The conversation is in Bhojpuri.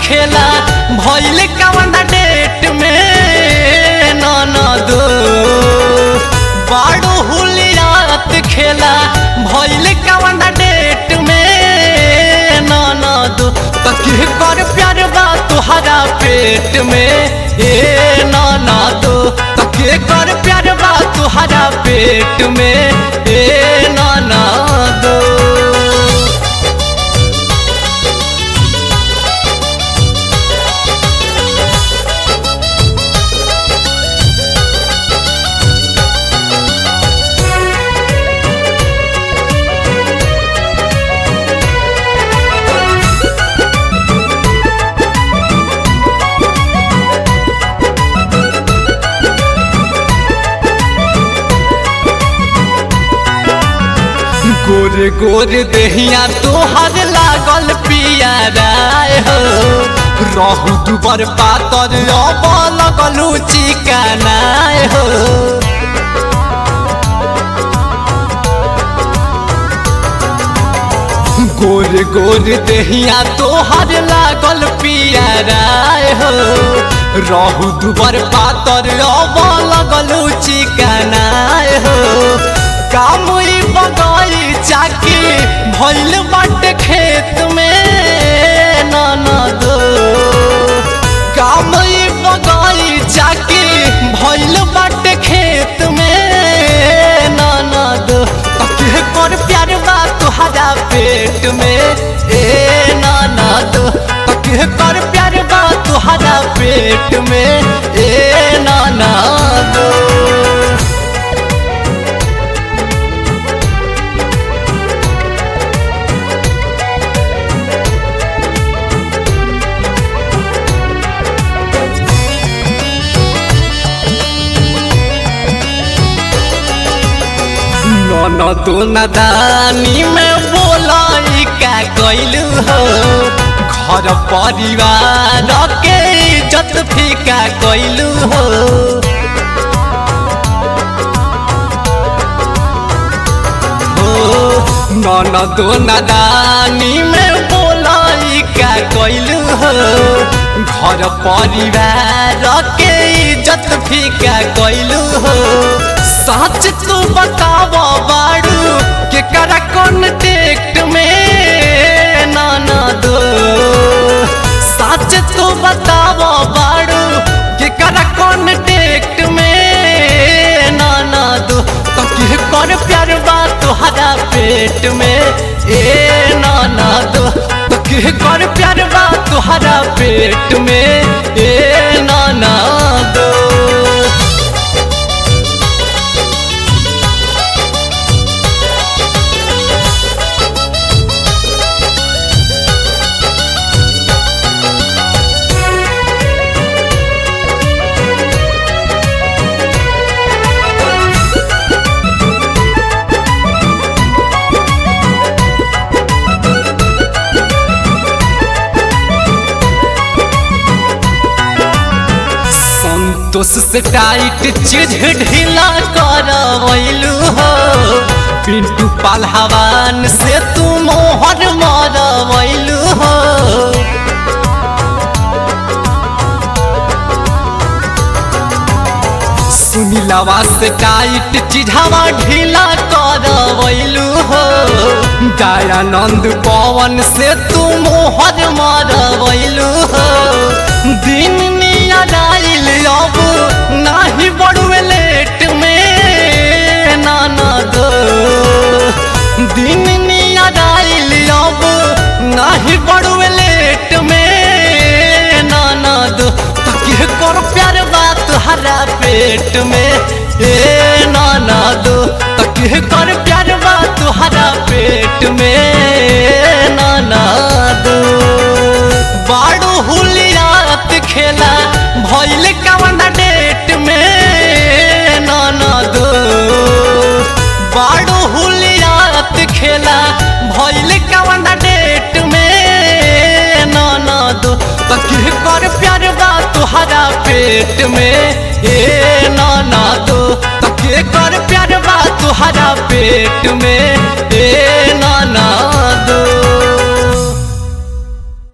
खेला भइल कवन डेट में ननद बाड़ू हुलियात खेला भइल कवन डेट में ननद तके कर प्यार बा तुहरा पेट में ए ननद तके कर प्यार बा तुहरा पेट में ए ननद गोर गोर देहिया तोहर लागल पियाराय हो रहू दुबर पातर अब लगलू चिकनाय हो गोर गोर देहिया तोहर लागल पियाराय हो रहू दुबर पातर अब लगलू चिकनाय हो कामुई बगई चाकी भइल बाटे खेत में ननद कामुई बगई चाकी भइल बाटे खेत में ननद तके कर प्यार बा तुहरा पेट में ए ननद तके कर प्यार बा तुहरा पेट में ए ननद ननद नदानी में बोलाई का कैलू हो घर परिवार के इज्जत फीका कैलू हो ननद नदानी में बोलाई का कैलू हो घर परिवार के इज्जत फीका कैलू हो सच तू बताव बाड़ू के करा कॉन्टेक्ट में नाना दो सच तू बताव बाड़ू के करा कॉन्टेक्ट में नाना दो तके कर प्यार बा तुहरा पेट में ए नाना दो तके कर प्यार बा तुहरा पेट में ए नाना दो संतोष से टाइट चीज ढीला करवैलू हो पिंटू पालहवान से तू मोहर मरवैलू हो सुनीलवा से टाइट चिढ़ावा ढीला करवैलू हो दयानंद पवन से तू मोहर मरवैलू हो दिन नियादाइल अब नाही बड़ुए लेट में नाना दो दिन नियादाइल अब नाही बड़ुए लेट में नाना दो तके कर प्यार बात हरा पेट में ए नाना दो तके कर प्यार बात हरा पेट में नाना दो बाड़ू हुलियात खेला भइल कवन डेट में नाना दो बाड़ू हुलियात खेला भइल कवन डेट में नाना दो तके कर प्यार बा तुहरा पेट में ए नाना दो तके कर प्यार बा तुहरा पेट में ए नाना